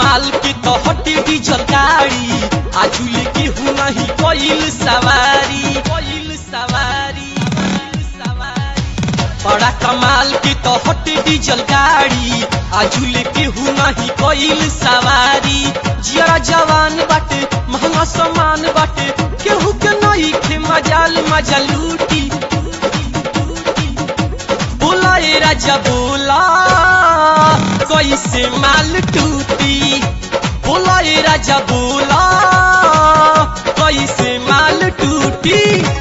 कमाल के तो हटी डीजल गाड़ी आजुल के हूँ नहीं कोइल सवारी कोइल सवारी बड़ा कमाल के तो हटी डीजल गाड़ी आजुल के हूँ नहीं कोइल सवारी जिया जवान बाटे महंगा सामान बाटे केहू के नहीं खे मजाल मजा लूटी बोला ए राजा बोला कैसे माल टूटी बोला ए राजा बोला कैसे माल टूटी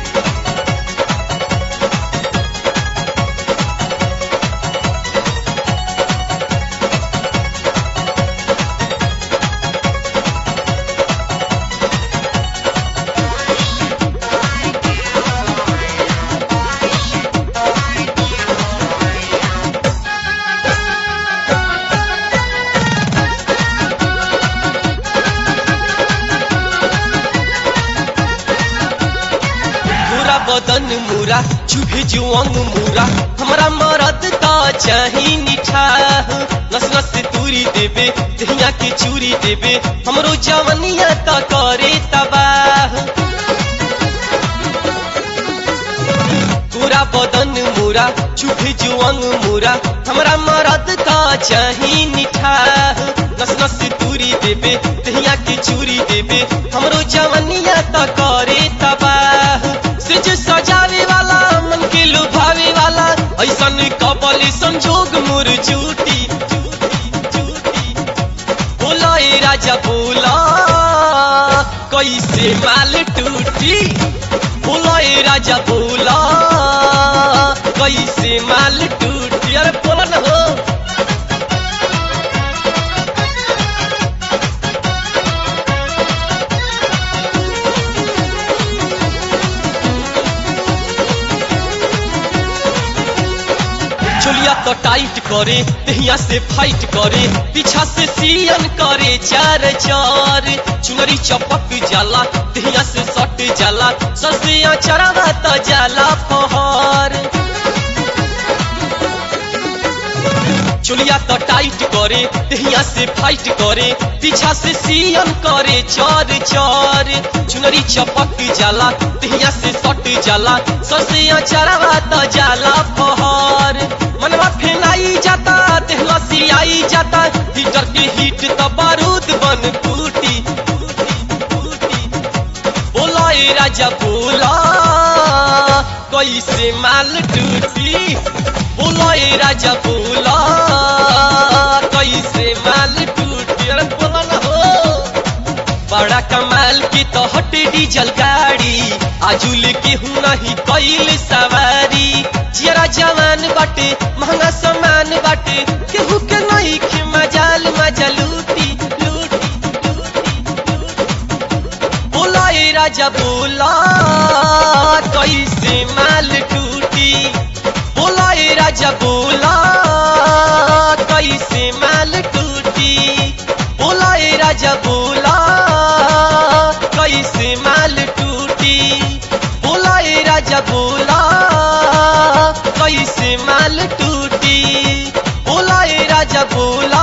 पूरा बदन मुरा चुभे जुअंग मुरा हमरा मरद त चाही निठा नस नस तूरी देबे दहिया के चूरी देबे हमरो जवनिया त करे तबाह पूरा बदन मुरा चुभे जुअंग मुरा हमरा मरद त चाही निठा नस नस तूरी देबे दहिया के चूरी देबे हमरो जवनिया त करे तबाह सिज सजावे वाला मन के लुभावे वाला ऐसन कबल संजोग मोर झूठी बोला ए राजा बोला कैसे माल टूटी बोला ए राजा बोला कैसे माल टूटी अरे बोला न हो चोलिया तो टाइट करे दहिया से फाइट करे पीछा से सियन करे चार चार चुनरी चपक जाला दहिया से सट जाला ससिया चढ़ावा तो जाला फहर चोलिया तो टाइट करे दहिया से फाइट करे पीछा से सियन करे चार चार चुनरी चपक जाला दहिया से सट जाला ससिया चढ़ावा तो जाला फहर मनवा फेनाई जाता देहला सियाई जाता हीटर के हीट तो बारूद बन फूटी बोला ए राजा बोला कैसे माल टूटी बोला ए राजा बोला कैसे माल टूटी अरे बोला ना हो बड़ा कमाल की तो हट डीजल गाड़ी आजुल के हूँ नहीं कैल सवारी जरा जवान बाटे महंगा सामान बाटे केहू के नहीं खे मजाल मजा लूटी लूटी बोला ए राजा बोला कैसे माल टूटी बोला ए राजा बोला कैसे माल टूटी बोला ए राजा बोला कैसे माल टूटी बोला ए राजा बोला कैसे माल टूटी बोला ए राजा बोला